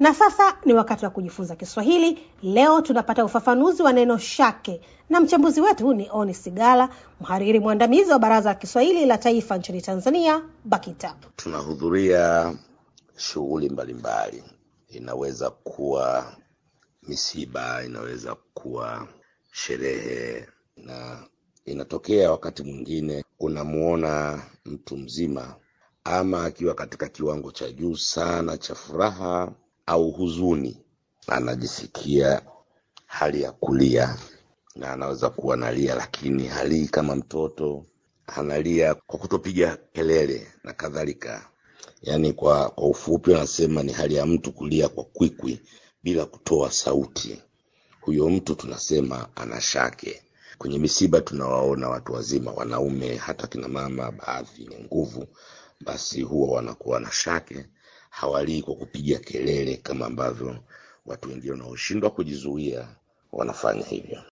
Na sasa ni wakati wa kujifunza Kiswahili. Leo tunapata ufafanuzi wa neno shake, na mchambuzi wetu ni Oni Sigala, mhariri mwandamizi wa Baraza la Kiswahili la Taifa nchini Tanzania, BAKITA. Tunahudhuria shughuli mbalimbali, inaweza kuwa misiba, inaweza kuwa sherehe, na inatokea wakati mwingine unamuona mtu mzima ama akiwa katika kiwango cha juu sana cha furaha au huzuni, anajisikia hali ya kulia, na anaweza kuwa analia, lakini halii kama mtoto, analia kwa kutopiga kelele na kadhalika. Yaani kwa, kwa ufupi wanasema ni hali ya mtu kulia kwa kwikwi bila kutoa sauti. Huyo mtu tunasema ana shake. Kwenye misiba tunawaona watu wazima, wanaume, hata kina mama, baadhi ni nguvu, basi huwa wanakuwa na shake, hawalii kwa kupiga kelele kama ambavyo watu wengine wanaoshindwa kujizuia wanafanya hivyo.